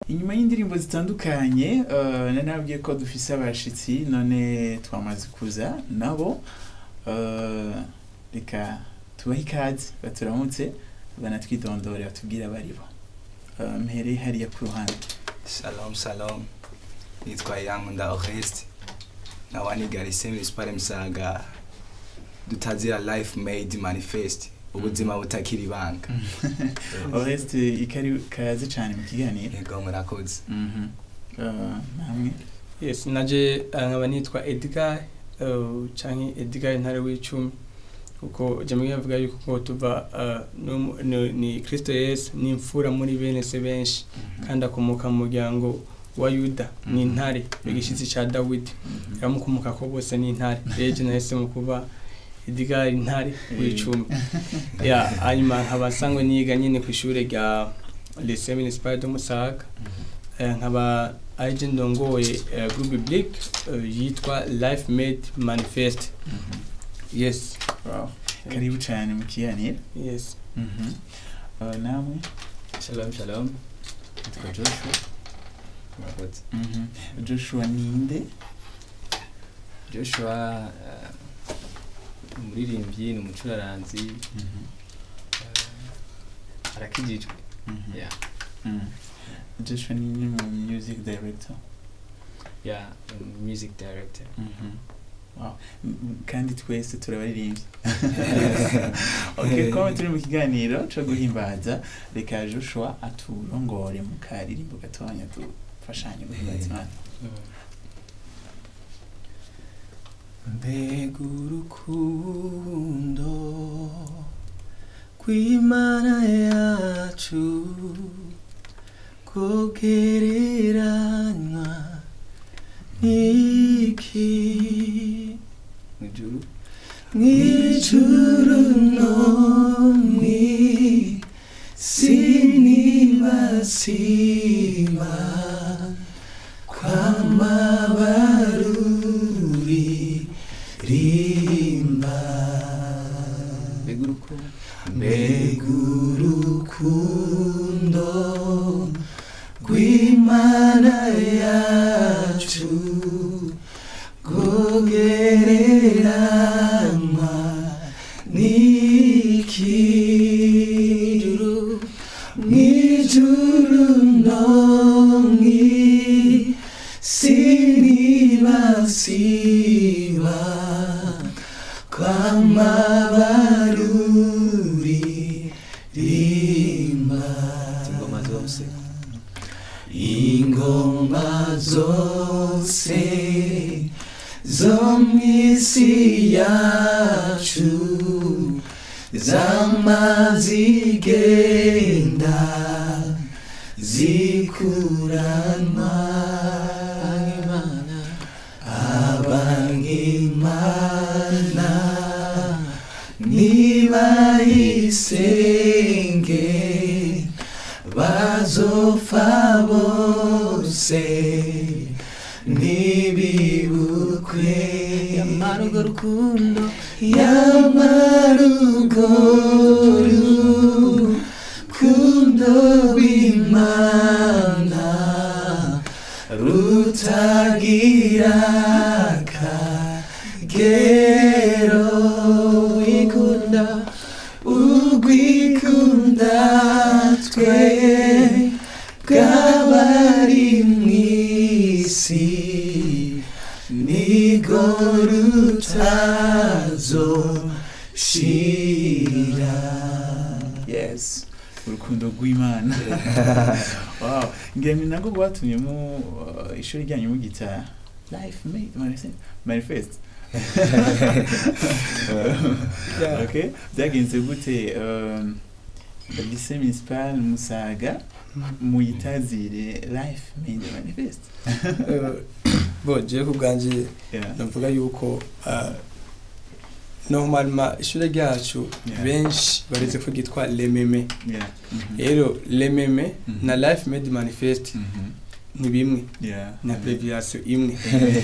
inyuma y'indirimbo zitandukanye eh, nari nababwiye ko dufise abashitsi none twamaze kuza nabo eh, reka tubahe ikaze baturamutse banatwidondore batubwire abaribo Eh, mpereye hariya ku ruhande Shalom shalom nitwa Yankunda Oreste nkaba niga lycée municipale Musaga dutazira life made manifest ubuzima butakiri ibanga oreste ikari kaze cyane mu kiganiro yego murakoze Mhm. Eh, namwe yes naje eh, nkaba nitwa edgar eh, canke edgar ntare w'icumi kuko jamwe yavuga yuko ko tuva eh, no- no- ni kristo yesu ni imfura muri bene se benshi kandi akomoka mu muryango wa yuda ni intare igishitsi ca dawidi Mhm. yamukomoka ko bose ni intare rero je nahisemo kuba edgar intare w'icumi ya hanyuma nkaba sangwe niga nyine ku ishure rya lycée municipal de musaga Eh, nkaba aje ndongoye eh, groupe biblique eh, yitwa life made manifest Mhm. yes Wow. karibu cyane mu kiganiro yes Mhm. Eh, namwe Shalom shalom. Nitwa Joshua. Murakoze. Mhm. joshua ninde Joshua uh, umuririmbyi ni umucuraranzi Mhm. uh, arakijijwe. Mhm. Yeah. Mhm. joshua ni ni mu music director Yeah, um, music director. Mhm. Wow. M- m- kandi twese turabaririmbyi okay kuba turi mu kiganiro cyo guhimbaza reka joshua aturongore mu karirimbo gatonya dufashanye guhimbaza imana mbega urukundo rw'imana yacu kogereranywa n'iki Mwijuru. mw'ijuru no mw'isi nibasiba kw'amabaruri rimba Mbega urukundo. mbega urukundo rw'imana yacu rwogereranywa n'iki mw'ijuru no mw'isi nibasiba kw'amabaruri rimba Ingoma zose. ingoma zose zo mw'isi yacu zamazigenda zikuranwa abangimana nibayisenge bazopfa bose ntibibukwe yamara urwo rukundo yamara urwo rukundo rw'imana rutagira akagero wikunda urwikunda twe bw'abari mw'isi nigo rutazoshira yes urukundo rw'imana wow ngira ni nabwo bwatumye mu uh, ishuri ryanyu mugita life made manifest- manifest okay byagenze gute um, lycée municipal musaga muyitazire life made manifest Eh, bo jewe ku bwanje yeah. navuga yuko eh, normalement ishure ryacu Yeah. benshi baretse ko ryitwa lememe yeah. Mhm. rero lememe Mhm. na life made manifest Mhm. ni bimwe Yeah. na abbreviation imwe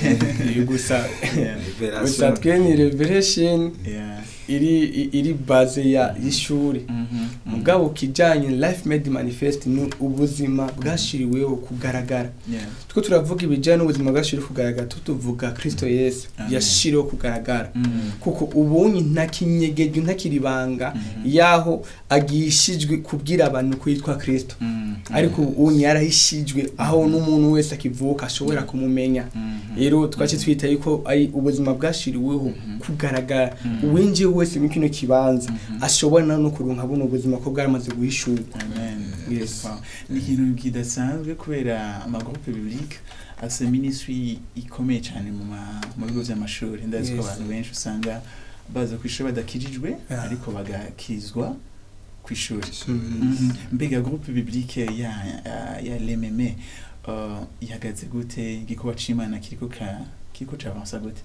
Eh, gusa Yeah. gusa twe ni revelation Yeah. iri i- iri base ya y'ishuri Mhm. mugabo kijanye life made manifest ni ubuzima bwashiriweho kugaragara Yeah. two turavuga ibijyanye n'ubuzima bwashiriweho kugaragara tutuvuga kristo yesu Amen. yashiriweho kugaragara Mhm. kuko ubunyi ntakinyegejwe ntakiribanga Mhm. yaho agishijwe kubwira abantu ko yitwa kristo Mhm. ariko ubunyi yarahishijwe aho n'umuntu wese akivuka ashobora kumumenya Mhm. rero twace twita yuko ari ubuzima bwashiriweho Mhm. kugaragara Mhm. uwinjiye wese muri kino kibanza Mhm. ashobora no kuronka buno buzima ko bwaramaze guhishurwa Amen. Yes. Wow. ni ikintu kidasanzwe kubera amagroupe biblique afite ministry ikomeye cyane mu ma- mu bigo by'amashuri ndazi ko Yes. abantu benshi usanga baza ku ishuri badakijijwe Yeah. ariko bagakizwa ku ishuri Mhm. Mhm. mbega groupe biblique ya ya- ya lememe uh, ihagaze gute igikorwa c'imana kiriko ka kiriko cavansa gute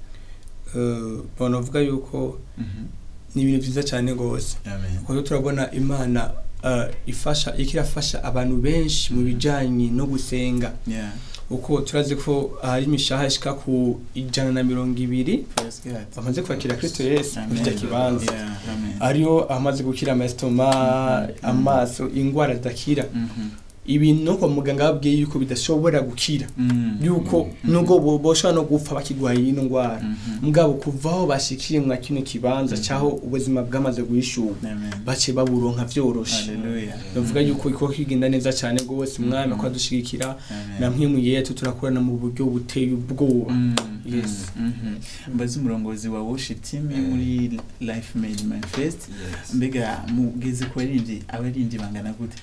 Eh, bona uvuga yuko Mhm. ni ibintu byiza cyane rwose amen kuko turabona imana eh, ifasha iriko irafasha abantu benshi mu bijanye no gusenga yeah uko turazi ko hari imishaha ishika ku ijana na mirongo ibiri praise god bamaze kwakira kristo yesu muri icyo amen kibanza yeah amen ariyo amaze gukira amasitoma Mhm. amaso indwara zidakira Mhm. ibintu no kwa muganga babwiye yuko bidashobora gukira Mhm. yuko Mhm. nubwo bo- boshobora no gupfa bakigwaye ino ndwara Mhm. mugabo kuvaho bashikiye mwa kino kibanza Mhm. cyaho ubuzima bwamaze guhishurwa amen bace baburonka vyoroshe haleluya bavuga yuko iko kigenda neza cyane rwose umwami Mhm. ko adushigikira amen na mwe mu yetu turakorana mu buryo buteye ubwoba Mm, Yes. mm, mhm. mbaze umurongozi wa worship team muri life made manifest mbega mugeze ku baririmbyi abaririmbyi bangana gute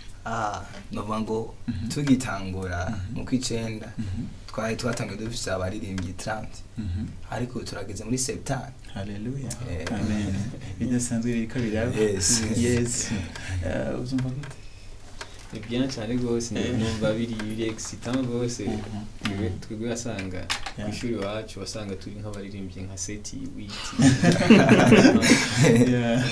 novuga ngo Mhm. tugitangura Mhm. mu kw'icenda Mhm. twari twatangiye dufise abaririmbyi 30 Mhm. ariko turageze muri septani haleluya Eh. amen bidasanzwe biriko biraba Yes. yes Eh, uzumva gute ni bien cyane rwose Eh. numva biri biri excitant rwose Mhm. twebwe twebwe wasanga ku Yeah. ishuri iwacu wasanga turi nk'abaririmbyi nka seti witi Yeah.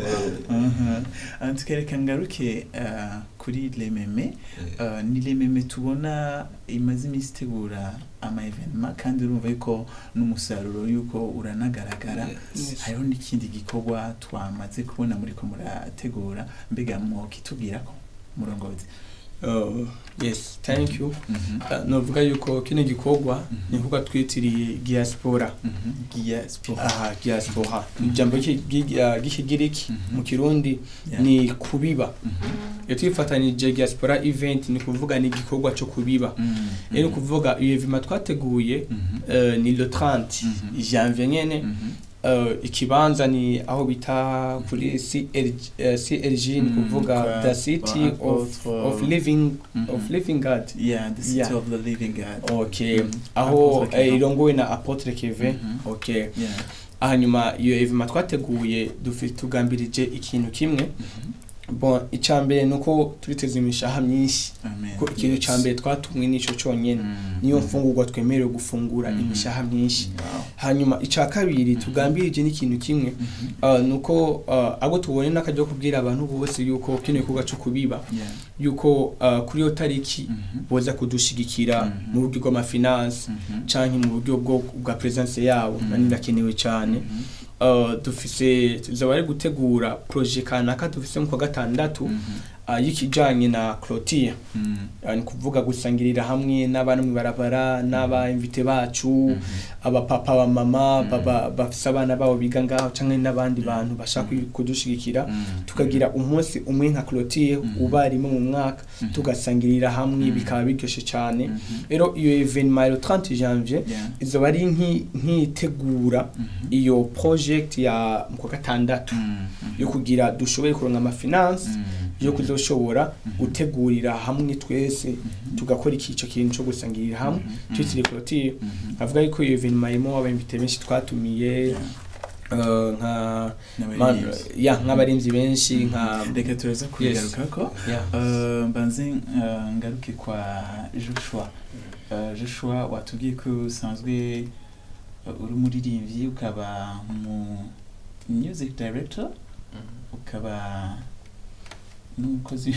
Mhm. Ah, tukareka ngaruke ah, kuri lememe Uh, ni lememe tubona imaze iminsi itegura ama evenema kandi urumva yuko n'umusaruro yuko uranagaragara Yes. hariho n'ikindi gikorwa twamaze kubona muri ko murategura mbega mwokitubwirako murongozi Uh, yes thank you Mhm. Uh, novuga yuko kino gikorwa Mhm. ni kuvuga twitiriye diaspora Mhm. Gia Sport. aha diaspora ijambo ry'iki- ry'iki- uh, ry'ikigiriki Mhm. mu kirundi Yeah. ni kubiba Mhm. iyo twifatanije diaspora event ni kuvuga ni igikorwa cyo kubiba Mhm. rero ni kuvuga iyo evima twateguye Mhm. uh, ni le 30 Mhm. janvier nyene Mhm. uh, ikibanza ni aho bita kuri CLG, uh, CLG ni Mm, kuvuga kwa- the city kwa of, Apotre- of living Mhm. of living God Yeah, the city Yeah. of the living God. okay Mhm. aho Apotre Kevin. eh, irongowe na Apotre Kevin Mhm. okay Yeah. hanyuma iyo evima twateguye dufi tugambirije ikintu kimwe Mhm. bon icambere nuko turiteze imishaha myinshi Amen. ko ikintu Yes. cambere twatumwe nico conyene Mhm. niyo Mhm. mfungurwa twemerewe gufungura Mhm. imishaha myinshi Wow. hanyuma ica kabiri tugambirije n'ikintu kimwe Mhm. uh, nuko uh, abo tubone n'akajya kubwira abantu bose yuko kino gikorwa cyo kubiba Yeah. yuko uh, kuri iyo tariki Mhm. boza kudushigikira Mhm. mu buryo bw'amafinanse Mhm. canke mu buryo bwo bwa presence yabo Mhm. nani birakenewe cyane Mhm. uh, dufise tuzaba ari gutegura projet kanaka dufise mu kwa gatandatu Mhm. uh, y'ikijanye na clôture Mhm. uh, ni kuvuga gusangirira hamwe n'abana mu barabara n'aba invité bacu Mhm. abapapa bamama Mhm. baba bafise abana babo biga ngaho canke n'abandi bantu bashaka Mhm. kudushigikira Mhm. tukagira umunsi umwe nka clôture Mhm. uba rimwe mu mwaka Mhm. tugasangirira hamwe Mhm. bikaba biryoshe cyane Mhm. rero iyo evenement le 30 janvier Yeah. izoba ari nki- nk'itegura Mhm. iyo project ya mu kwa gatandatu Mhm. yo kugira dushoboye kuronka amafinanse Mhm. yo kuzoshobora Mhm. gutegurira hamwe twese Mhm. tugakora ikico kintu cyo gusangirira hamwe Mhm. twitiriye clôture Mhm. avuga yuko iyo evenement irimo abambite benshi twatumiye Yeah. uh, nka N'abaririmbyi. man- ya nk'abarinzi benshi nka reka turaza kubigarukako ya Uh, mbanze uh, ngaruke kwa joshua Uh, joshua watubwiye ko usanzwe uh, uri umuririmbyi ukaba mu music director ukaba n'umukozi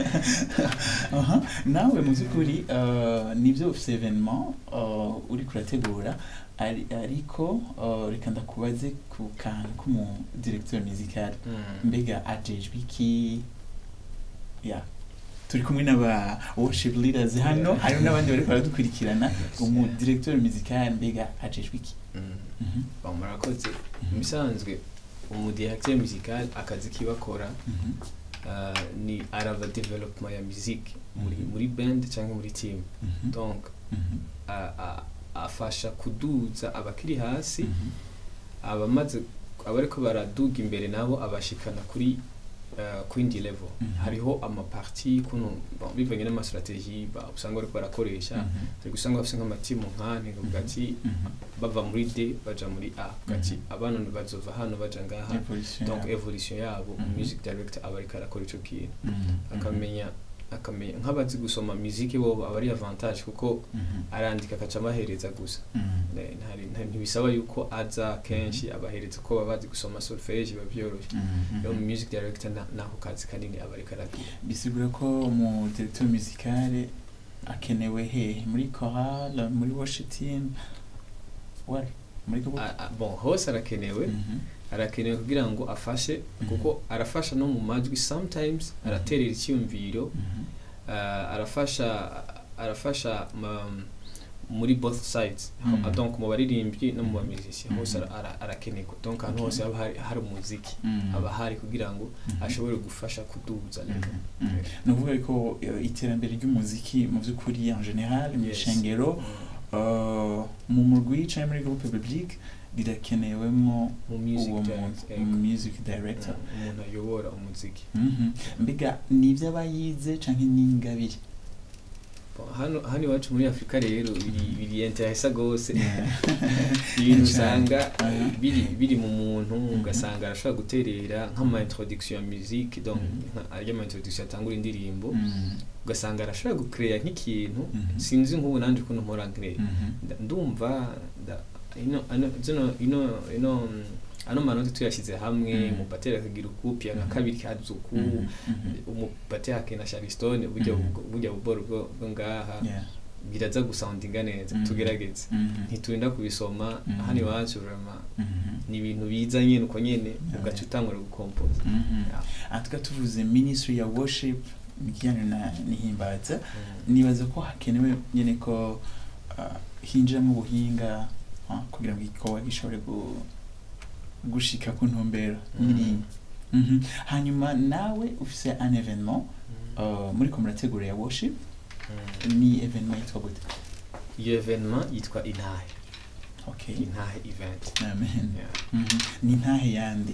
Aha, nawe mu by'ukuri uh, nibyo ufite evenement uh, uri kurategura ari- ariko uh, reka ndakubaze ku kantu k'umu directeur musical mbega ajejwe iki ya turi kumwe n'aba worship leaders hano hari n'abandi bari baradukurikirana umu directeur musical mbega ajejwe iki Mhm, Bon, murakoze mu bisanzwe umudirecteur musical akazi kibakora mhm, uh, ni araba development ya musique muri Mhm. muri band cyangwa muri team mhm, donc mhm, a- a- afasha kuduza abakiri hasi mhm, abamaze abariko baraduga imbere nabo abashikana kuri uh, kwindi level Mhm. hariho amaparti kuno bon, bivanye n'amastrategie ba- usanga bariko barakoresha mhm, turi gusanga bafise nk'amatimu nkane kavuga ati mhm. bava muri D baja muri A kavuga ati Mhm. abana bazova hano baja ngaha Evolution donc yabo. evolution yabo Mhm. music director aba ariko arakora ico kintu Mhm, akamenya akamenya nk'abazi gusoma musique bobo aba ari avantage kuko mhm, arandika akaca abahereza gusa mhm, Ne- ntari- nta- ntibisaba yuko aza kenshi abahereza ko baba bazi gusoma solfege biba byoroshye mhm, rero mu mhm. music director na- nako kazi kanini aba ariko aragira bisigura ko umu directeur musical akenewe hehe muri chorale muri worship team wari muri gabo A- a- bon hose arakenewe Mhm, arakenewe kugira ngo afashe Mhm. kuko arafasha no mu majwi sometimes Mhm. araterera icyumviro mhm, uh, arafasha arafasha ma, muri both sides Mhm. donc mu baririmbyi no mu bamusicien hose Mhm. ara- ara- arakenerwa donc ahantu Okay. hose haba hari, hari umuziki mhm, aba hari kugira ngo mhm, ashobore gufasha kuduza mhm, level mhm. ni ukuvuga ko eh, iterambere ry'umuziki mu by'ukuri en general mu Yes. ishengero uh, mu murwi cyangwa muri groupe publique rirakenewemwo mu music uwo director, muntu ego. music director Mm, umuntu ayobora umuziki Mhm. mbega ni ibyo aba yize cyangwa ni ingabire Bon, hano hano iwacu muri afurika rero biri biri interesa rwose Yeah. ibintu Cyane. usanga Aha. biri biri mu muntu Mhm. ugasanga arashobora guterera nk'ama introduction ya musique donc Mhm. nka- arya ama introduction atangura indirimbo Mhm, ugasanga arashobora gucreya nk'ikintu Mhm. sinzi nk'ubu nanje ukuntu mpora nkreya mhm, Nda- ndumva nda- ino ano- zino ino ino mm, ano manota tuyashyize hamwe Mhm. umubateri akagira ukupi aka Mhm. kabiri kaza uku mhm, mhm. umubateri akena charistone burya Mhm. bubwo- burya buboro bwo bwo ngaha Yeah. biraza gusoundinga neza Mhm. tugerageze Mhm, ntiturinda kubisoma Mhm. hano iwacu vraiment mhm, ni ibintu biza nyine uko nyine Yeah. ugaca utangura gukompoza mhm. Yeah. aha tukaba tuvuze ministry ya worship ikijyanye na nihimbaza nibaza ko hakenewe nyine ko uh, hinjiramo ubuhinga uh, kugira ngo igikorwa gishobore gu- gushika ku ntumbero Mhm. nyiri Mhm. hanyuma nawe ufise un evenement uh, muri ko murategura ya worship Mm. ni evenement yitwa gute iyo evenement yitwa intahe okay intahe event amen Yeah. Mhm. ni ntahe yandi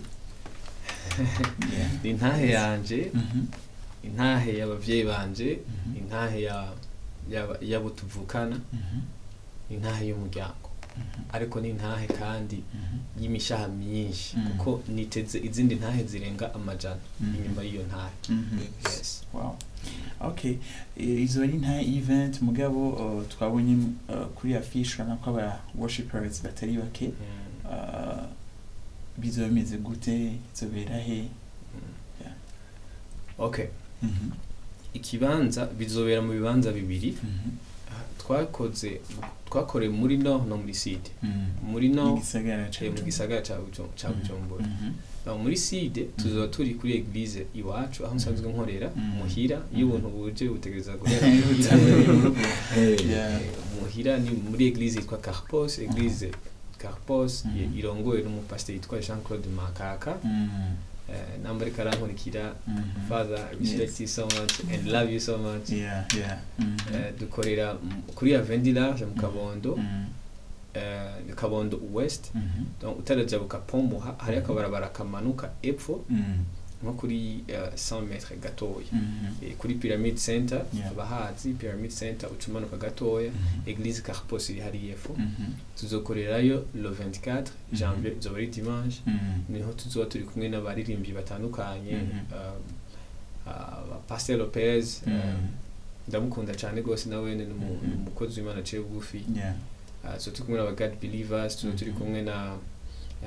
Yeah. ni intahe yanje Mhm. intahe y'abavyeyi banje Mhm. intahe ya y'aba- y'abo tuvukana Mhm. intahe y'umuryango Mhm. ariko ni intahe kandi Mhm. y'imishaha myinshi Mm. kuko niteze izindi ntahe zirenga amajana Mhm. inyuma y'iyo ntahe Mhm. yes Wow. Okay. Eh, Izo ari nta event mugabo uh, twabonye uh, kuri affiche urabona ko aba worshipers batari bake Mm. uh, bizoba bimeze gute izobera he Yeah. okay Mhm. ikibanza bizobera mu bibanza bibiri Mhm. twakoze twakoreye muri no no muri side Mhm. muri no igisagara ca eh, mu Bujumbura. gisagara ca Buju- ca Mhm. bujumbura Mhm. Aho muri side tuzoba turi kuri eglise iwacu aho nsanzwe nkorera Mhm. muhira iyo Mhm. ubuntu buje butegereza guhera muhira Yeah. Eh, muhira ni muri eglise yitwa Carpos eglise Carpos Mhm. ye- irongowe n'umupasiteri yitwa Jean Claude Makaka Mhm. Eh, namba ariko arankurikira Mhm. father I respect you so much and love you so much Yeah, yeah. Mhm. Eh, dukorera m- kuri Avenue Large mu Kabondo Mhm. eh, Kabondo West Mhm. donc utarajabuka Pombo hari akabarabara kamanuka epfo Mhm. nko kuri eh, 100 metres gatoya Mhm. Eh, kuri Pyramid Center Yeah. abahazi Pyramid Center ucumanuka gatoya Mhm. Eglise Carpos iri hariya epfo Mhm. tuzokorerayo le 24 janvier izoba ari dimanche Mhm. niho tuzoba turi kumwe n'abaririmbyi batandukanye Mhm. um, uh, Pastor Lopez um, Mhm. ndamukunda cyane rwose nawe ni umu- Mhm. ni umukozi w'Imana aciye bugufi Yeah. uh, so turi kumwe n'aba God Believers tuzo turi Mhm. kumwe na ya- na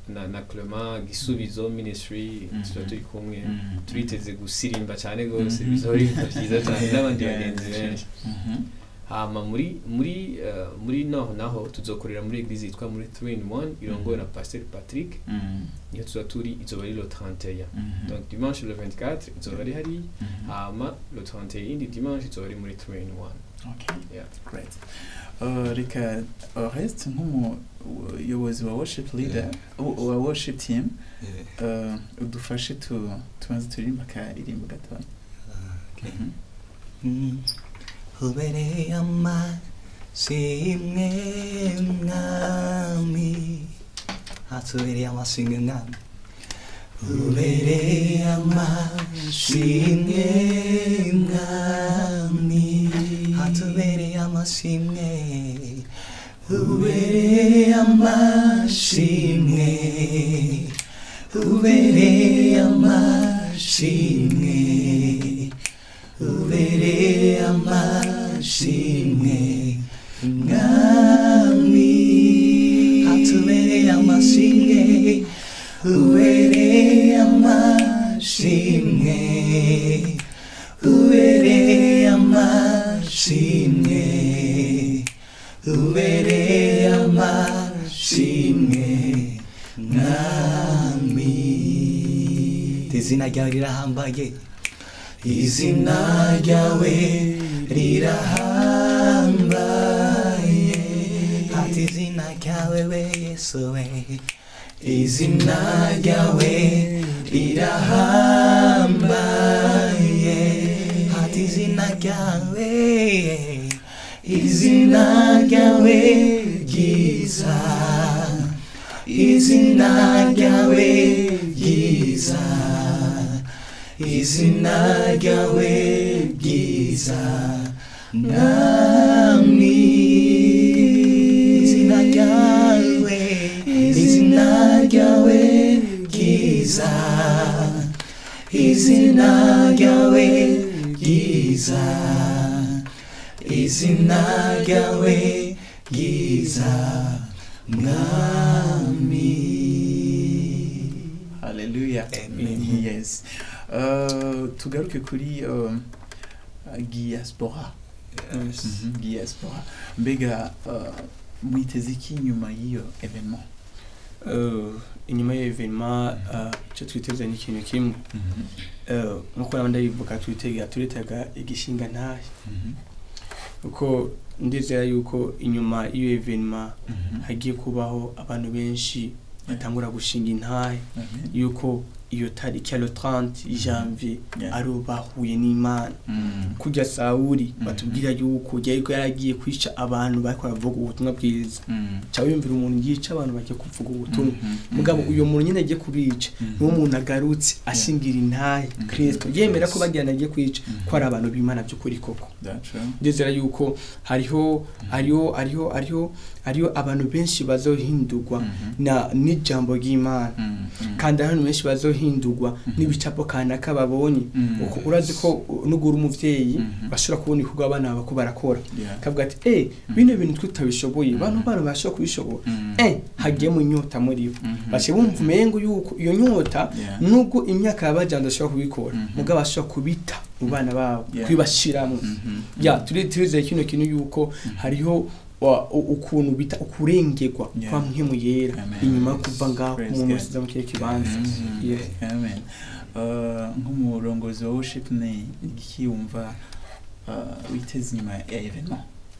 na, na Clement gisubizo ministry Mhm. tuba turi kumwe Mhm. turiteze gusirimba cyane gose Mhm. bizoba ari ibintu byiza cyane n'abandi Yeah, bagenzi yeah. benshi Mhm. hama muri muri uh, muri no naho tuzokorera muri eglise yitwa muri 3 in 1 irongowe na pasteur Patrick Mhm. niyo tuzoba turi izoba ari le 31 Mhm. donc dimanche le 24 izoba ari hari Mhm. hama le 31 indi dimanche izoba ari muri 3 in 1 Okay. Yeah. Great. Uh, reka Oreste nk'umuyobozi wa worship leader wa- wa worship team Yeah. uh, udufashe tu tubanze turirimba akaririmbo gatoya Okay. Mhm. Mm. ubereye amasimwe mwami hatubereye amasimwe mwami ubereye amasimwe mwami hatubereye amasimwe ubereye amashimwe ubereye amashimwe ubereye amashimwe mwami hatubereye amashimwe ubereye amashimwe ubereye amashimwe ubereye amashimwe mwami izina ryawe rirahambaye izina ryawe rirahambaye ati izina ryawe we yesu we izina ryawe rirahambaye ati izina ryawe izina ryawe ryiza izina ryawe ryiza izina ryawe ryiza mwami izina ryawe izina ryawe ryiza izina ryawe ryiza izina ryawe ryiza mwami haleluya Amen. yes Uh, tugaruke kuri uh, diaspora Yes. Mhm, diaspora mbega uh, mwiteze iki nyuma y'iyo evenement Uh, inyuma y'evenema icyo twiteze ni ikintu kimwe Uh, nk'uko nabandi bivuga twitega turitega igishinga ntahe kuko ndizera yuko inyuma y'iyo evenema hagiye kubaho abantu benshi batangura gushinga intahe yuko iyo tariki ya le 30 janvier Yeah. ari bahuye n'imana kujya sawuri Mhm. batubwira yuko yariko yaragiye kwica abantu bariko baravuga ubutumwa bwiza cyangwa yumvira umuntu yica abantu bagiye kuvuga ubutumwa mugabo uyo muntu nyine agiye kubica niwo muntu agarutse ashingira intahe Mhm. kristo yemera ko Yes. bagirana agiye kwica Mhm. ko ari abantu b'imana by'ukuri koko ndizera yuko hariho hariho hariho hariho hariho abantu benshi bazohindurwa na n'ijambo ry'imana kandi hari abantu benshi bazohindurwa Mhm. n'ibicapo kanaka babonye uko urazi ko nugura umuvyeyi Mhm. bashobora kubona ibikorwa abana baba ko barakora kavuga ati eh bino bintu twe tutabishoboye Mhm. bano bana bashobora kubishobora eh hagiyemo inyota muri bo Mhm. bace bumva umengo yuko iyo nyota Yeah. nubwo imyaka yabajanja bashobora kubikora Mhm. mugabo bashobora kubita mu bana babo Yeah. kwibashiramo ya turi turizeye kino kintu yuko hariho wa- u- ukuntu bita ukurengerwa Yeah. kwa mpemu yera Amen. inyuma yo kuva ngaho Praise umuntu God. wese aza mu kihe kibanza Mhm. Yeah. Amen. Uh, nk'umurongozi wa worship ni iki wumva uh, witeze inyuma ya evenement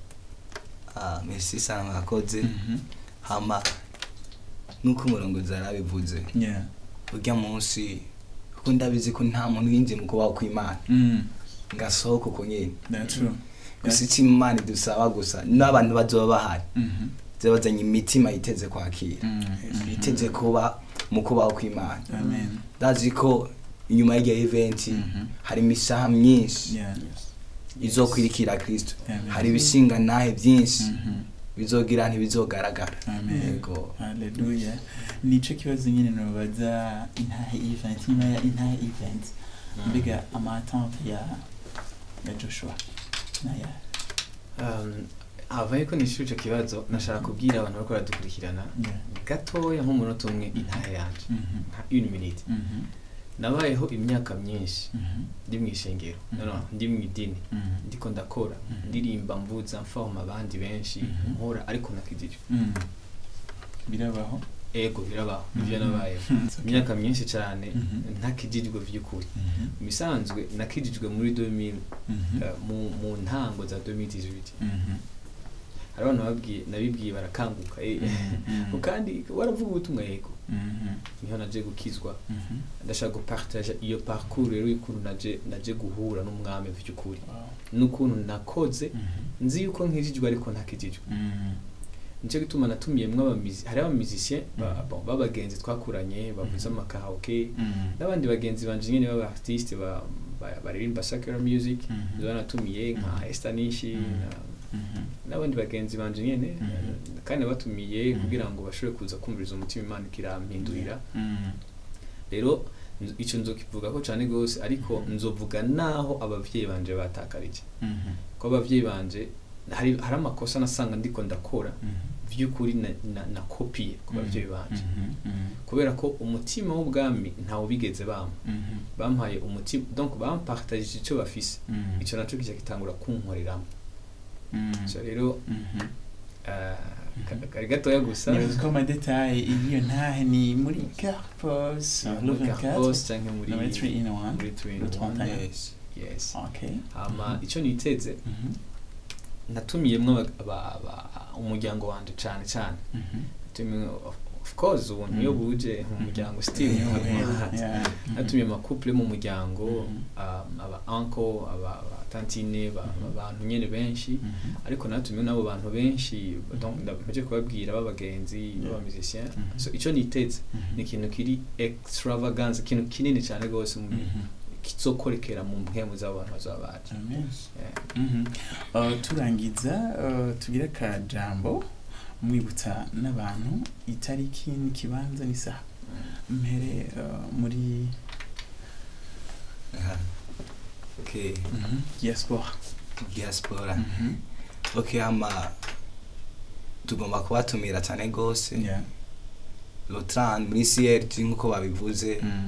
Ah, merci sana mwakoze hama nuko umurongozi arabivuze Yeah. urya munsi kuko ndabizi ko nta muntu yinjiye mu kubaho kw'imana Mm. ngasohoka uko nyene That's true. gusa icyo imana idusaba gusa n'abantu bazoba bahari Mhm. ziba bazanye imitima yiteze kwakira Mm. yiteze kuba mu kubaho kw'imana Amen. ndazi ko inyuma y'iryo eventi Mhm. hari imisaha myinshi Yeah. izokwirikira kristo Amen. hari ibishinga nahe byinshi Mhm. bizogira ntibizogaragara Amen. yego Hallelujah. Nico kibazo nyine nobaza intahe event nyuma ya intahe event mbega ama attente ya ya Joshua naya Um, avaye ko nishura ico kibazo nashaka kubwira abantu bariko baradukurikirana Yeah. gatoya nk'umunota umwe intahe yanje Mhm. nka une minute Mhm. nabayeho imyaka myinshi Mhm. ndi mu ishengero Mhm. no, no, ndi mu idini Mhm. ndiko ndakora Mhm. ndirimba mvuza mfahoma abandi benshi Mhm. nkora ariko nakijije Mhm. birabaho ego birabaho ivyo Mhm. nabayeho It's okay. imyaka myinshi cyane Mhm. ntakijijwe vy'ukuri Mhm. mu bisanzwe nakijijwe muri 2000 Mhm. eh, mu, mu ntango za 2018 Mhm. hari abantu babwiye nabibwiye barakanguka eh. Mhm. kandi waravuga ubutumwa yego Mhm. niho naje gukizwa Mhm. ndashaka gupartaja iyo parcours rero y'ukuntu naje naje guhura n'umwami vy'ukuri Wow. n'ukuntu nakoze Mhm. nzi yuko nkijijwe ariko ntakijijwe Mhm. nicyo gituma natumiyemwo abamizi hari abamizisien ba- Mhm. bon, b'abagenzi twakuranye bavuze Mhm. amakahaoke Mhm. n'abandi bagenzi banje nyene b'aba artiste ba- ba- baririmba secular music Mhm. nizo natumiye nka Mhm. Estanishi Mhm. na- Mhm. n'abandi bagenzi banje nyene Mhm. kandi batumiye Mhm. kugira ngo bashobore kuza kumviriza umutima imana ikirampindurira Mhm. rero nzo- ico nzokivugako cane gose ariko Mhm. nzovuga naho abavyeyi banje batakarije Mhm. ko abavyeyi banje hari hari amakosa nasanga ndiko ndakora Mhm. vy'ukuri na, na, na kopiye ku bavyeyi banje Mhm. Mhm. kubera ko umutima w'ubwami ntawe bigeze bampa Mhm. bampaye umutima donc bampartagije ico bafise Mhm. ico naco kica gitangura kunkoreramo Mhm. so rero Mhm. eh, ka- Mhm. kari gatoya gusa nibaza ko amadetaye y'iyo ntahe ni muri carpos muri Carpos canke muri muri 3 in 1 muri Twin Le One. 31. Yes. yes okay hama ico niteze Mhm. natumiyemwo aba- aba- aba- umuryango wanje cane cane Mhm. natumiye of- of course ubuntu iyo Mhm. buje mu muryango still Yeah, yeah. natumiye amakouple mu muryango Mhm. um, aba uncle aba aba tantine ba- Mhm. abantu nyene benshi Mhm. ariko natumiye n'abo bantu benshi donc ndaje kubabwira b'abagenzi Yeah. b'abamusiciens Mhm. so ico niteze Mhm. ni ikintu kiri extravagance ikintu kinini cyane rwose mu Mhm. kizokorekera mu mpemu z'abo bantu bazaba baje Amen. Yeah. Mhm. Uh, turangiza uh, tugire akajambo mwibutsa n'abantu itariki n'ikibanza n'isaha mpere uh, muri Aha. Okay. mhm, diaspora Diaspora. Mhm. Okay, ama tugomba kubatumira cyane gose. Yeah. Lotran muri CRT nkuko babivuze. Mhm.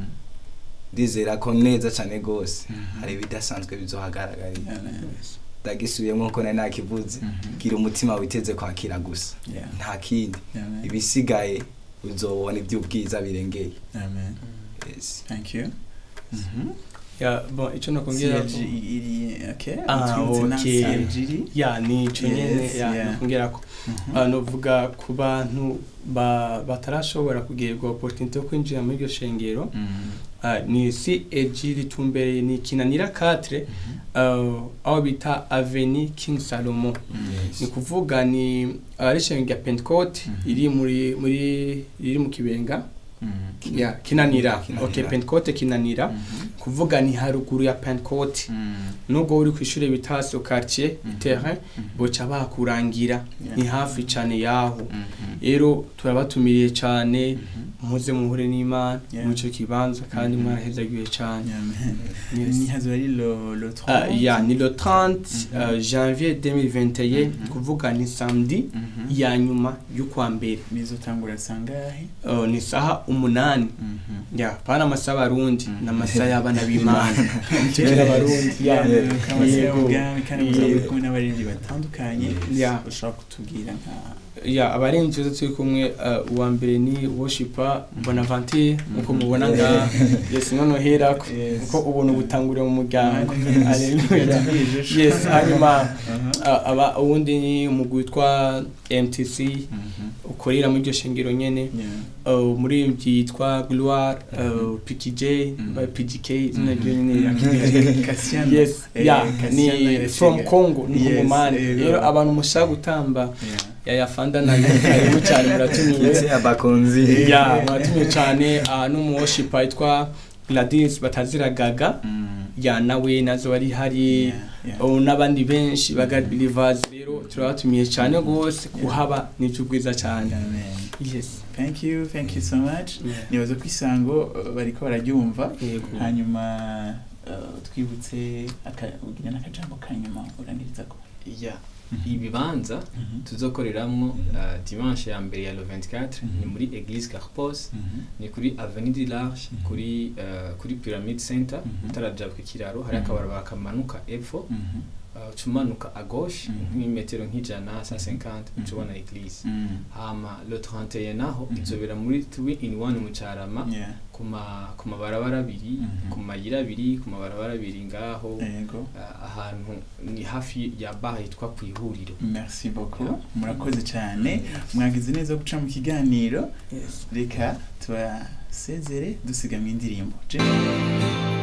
Ndizera ko neza cyane gose. Mhm. Hari ibidasanzwe bizohagaragarira. Amen. Ndagisubiyemo ko nari nakivuze. Mhm. Gira umutima witeze kwakira gusa. Yeah. Nta kindi. Amen. Ibisigaye uzobona iby'ubwiza birengeye. Amen. Yes. Thank you. Mhm. ya bon ico nokongera CLG iri okay. Ah, utwibutse na okay. CLG. ya ni ico nyene Yes, ya yeah. nokongera ko Mhm. Ah, novuga ku bantu ba- batarashobora kugirirwa opportunité yo kwinjira muri iryo shengero Mhm. ah, ni CAG ritumbereye ni kinanira 4 Mhm. uh, aho bita Avenue King Salomon Mhm. ni kuvuga ni ari shengero rya Pentecote Mhm. iri muri muri iri mu kibenga Mhm. ya kinanira Kinanira. okay Pentecote kinanira Mhm. kuvuga ni haruguru ya Pentecote Mhm. nubwo uri ku ishuri bita so quartier Mhm. terrain Mhm. boca bakurangira Yeah. ni hafi cane yaho Mhm. rero turabatumiriye cane Mhm. muze muhure n'imana Yeah. muri ico kibanza kandi Mhm. mwarahezagiwe cane Amen. Yes. ni hazo ari lo lo 30 Ah, ya ni le 30 Mhm. uh, janvier 2021 Mhm. kuvuga ni samedi Mhm. ya nyuma y'ukwa mbere bizotangura sangahe uh, ni saha umunani Mhm. ya pana amasaha abarundi Mhm. n'amasaha y'abana b'imana tukiri abarundi ya Yeah, kamase Yego. ubwami kandi muzaba muri Yego. kumwe n'abaririmbyi batandukanye Yeah. ushobora kutubwira nka ya abarinzi tuza turi kumwe uh, uwa mbere ni worshiper bonaventure nkuko mubona nga yes nono herako Yes. kuko ubuntu butangurira mu muryango Yes. Hallelujah. Yatubwiye yes hanyuma Aha. uh, aba uwundi ni umugwi witwa mtc Mhm. ukorera muri iryo shengero nyene Yeah. uh, umuririmbyi yitwa gloire uh, pkj Mhm. by pgk izina Mhm. ryo nyene ya PGK. Cassiano. yes Eh, ya Cassiano ni Irasega. from congo ni Yes, umumani yego. rero abantu mushaka gutamba Yeah. yayafanda nayo karibu cyane muratumiye Ndetse abakunzi. ya muratumiye cyane uh, n'umuwoshipa yitwa gladys bataziragaga Mm. ya nawe nazo bari hari Yeah, yeah. oh, n'abandi benshi ba God believers rero turabatumiye cyane rwose kuhaba ni byiza cyane Amen. yes Thank you, thank you so much. Yeah. Nibaza ko isango uh, bariko bararyumva yego hanyuma uh, twibutse aka- ugira n'akajambo ka nyuma urangiriza ko ya Mhm. ibibanza Mhm. tuzokoreramwo uh, dimanche ya mbere ya le 24 Mhm. ni muri église carpos Mhm. ni kuri avenue du large Mhm. kuri uh, kuri pyramid center Mhm. utaraja ku kiraro hari Mhm. akabarabara kamanuka epfo Mhm. uh, ucumanuka à gauche Mhm. nk'imetero nk'ijana 150 Mhm. ucubona église Mhm. hama le 31 naho Mhm. izobera muri 3 in 1 mu carama Yeah. ku ma- ku mabarabara abiri Mhm. ku mayira abiri ku mabarabara abiri ngaho Yego. uh, ahantu ni hafi ya bar yitwa ku ihuriro merci beaucoup murakoze cyane mwagize neza guca mu kiganiro reka tubasezere dusigamwe indirimbo Je-